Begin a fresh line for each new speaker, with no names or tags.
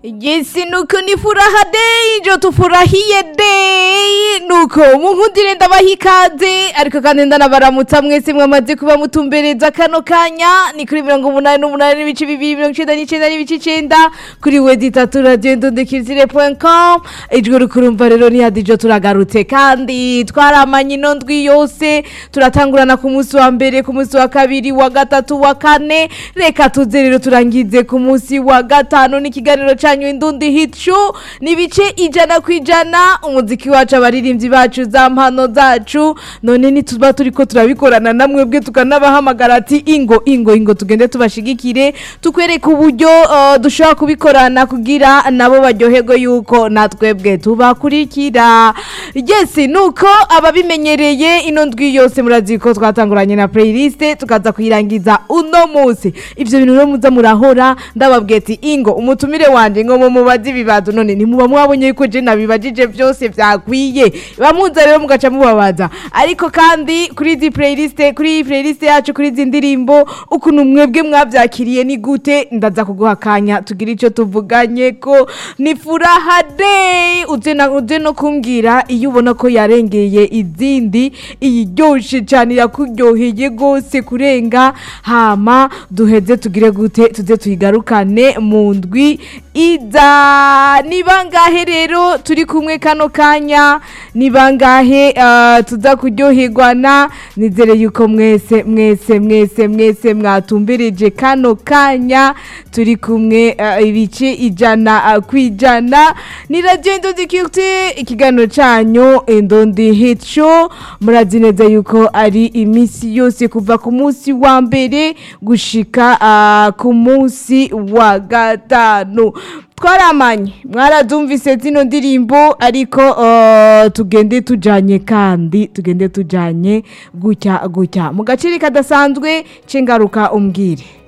Jinsi nuko ni furaha day njo tufurahie day nuko munkundire ndabaha ikaze ariko kandi ndanabaramutsa mwese mwamaze kuba mutumbereza kano kanya ni kuri mirongo umunani n'umunani n'ibice bibiri mirongo icenda n'icenda n'ibice icenda kuri wedi itatu radiyo ndundikizire com ijwi rukurumva rero ni hadijo turagarutse kandi twaramanye ino ndwi yose turatangurana ku munsi wa mbere ku munsi wa kabiri wa gatatu wa kane reka tuze rero turangize ku munsi wa gatanu n'ikiganiro canyu indundi hit show n'ibice ijana ku ijana umuziki wacu abaririmbyi bacu za mpano zacu none nituba turiko turabikorana namwe bwe tukanabahamagara ati ingo ingo ingo tugende tubashigikire tukwereke uburyo uh, dushobora kubikorana kugira nabo baryoherwe yuko natwebwe tubakurikira yes nuko ababimenyereye ino ndwi yose murazi ko twatanguranye na playlist tukaza kuyirangiza uno munsi ivyo bintu rero muza murahora ndababwiye ati ingo umutumire wanje ngo mumubaze ibibazo none ntimuba mwabonye yuko je nabibajije vyose vyakwiye bamuza rero mugaca mubabaza ariko kandi kuri izi playlist kuri iyi playlist yacu kuri izi ndirimbo ukuntu mwebwe mwavyakiriye ni gute ndaza kuguha akanya tugira ico tuvuganye ko ni furaha day uze na uze no kumbwira iyo ubona ko yarengeye izindi iyiryoshe cyane yakuryoheye gose kurenga hama duheze tugire gute tuze tuyigarukane mu ndwi iza ni bangahe rero turi kumwe kano kanya ni bangahe uh, tuza kuryoherwana nizere yuko mwese mwese mwese mwese mwatumbereje kano kanya turi kumwe uh, ibice ijana uh, kwijana ni radio Ndondi Culture ikiganiro canyu Ndondi Hit Show murazi neza yuko ari imisi yose kuva ku munsi wa mbere gushika uh, ku munsi wa gatanu twaramanye mwarazumvise zino ndirimbo ariko uh, tugende tujanye kandi tugende tujanye gutya gutya mu gaciri kadasanzwe c'ingaruka umbwire